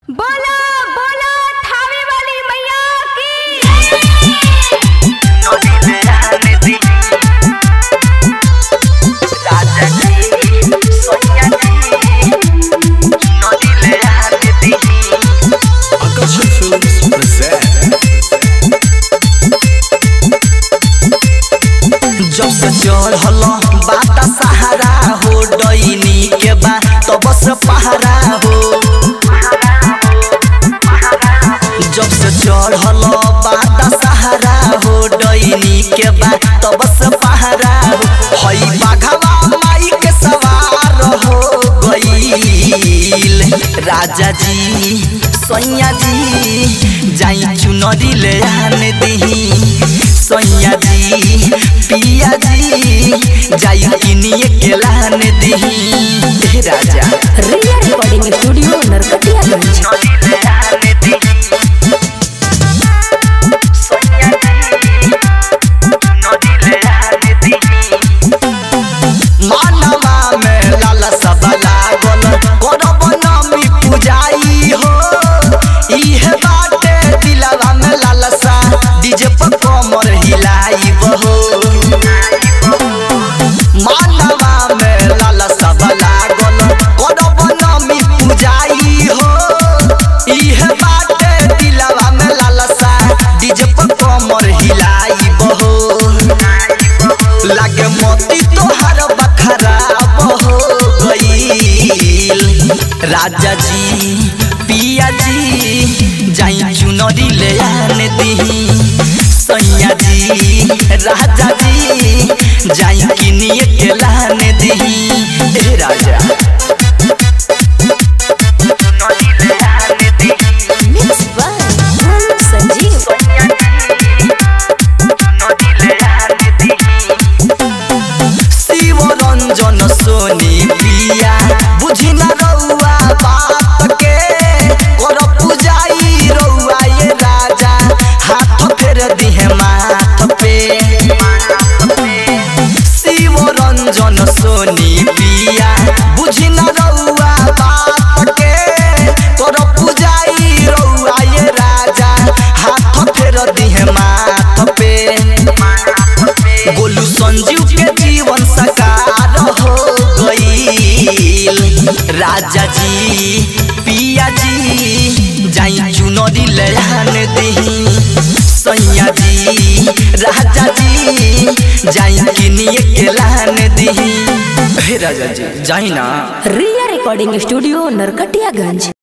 बोला बोला थावे वाली मैया की Akasha Films present जब से चढ़ल बाता सहारा हो डईनी के बा तब से पहारा हो जब से चढ़ल बाता सहारा हो डईनी के बा तब से पहारा हो हई बाघवा माई के सवार हो गईल राजा जी सैया जी जाई चुनरी ले आने दही सैया जी पिया जी जाई किनिए के लाने दही हे राजा रिया रिकॉर्डिंग स्टूडियो नरकटियागंज मानवा में लाला सब लागल करब नामी पूजाई हो इहे बाटे दिलवा में लालसा डीजे पर कमर हिलाई हो मानवा में लाला सब लागल करब नामी पूजाई हो इहे बाटे दिलवा में लालसा डीजे पर कमर हिलाई हो लागे मोती तोहर बखराब हो गईल राजा जी पिया जी जाई चुनरी ले आने दही सैया जी राजा जी जाई किनिए के लाने दही ए राजा मिक्स बाय संजीव शिव रंजन सोनी पिया बुझी न रउआ बात के कर पूजाई रउआ ये राजा हाथ फेर दिहे माथ पे शिव रंजन सोनी पिया बुझी न रउआ बात के कर पूजाई रउआ ये राजा हाथ फेर दिहे माथ पे गोलू संजीव के जीवन सकार हो गईल राजा जी पिया जी जाई चुनरी ले आने दही सैया जी राजा जी जाई किनिए के लाने दही हे राजा जी जाई ना रिया रिकॉर्डिंग स्टूडियो नरकटियागंज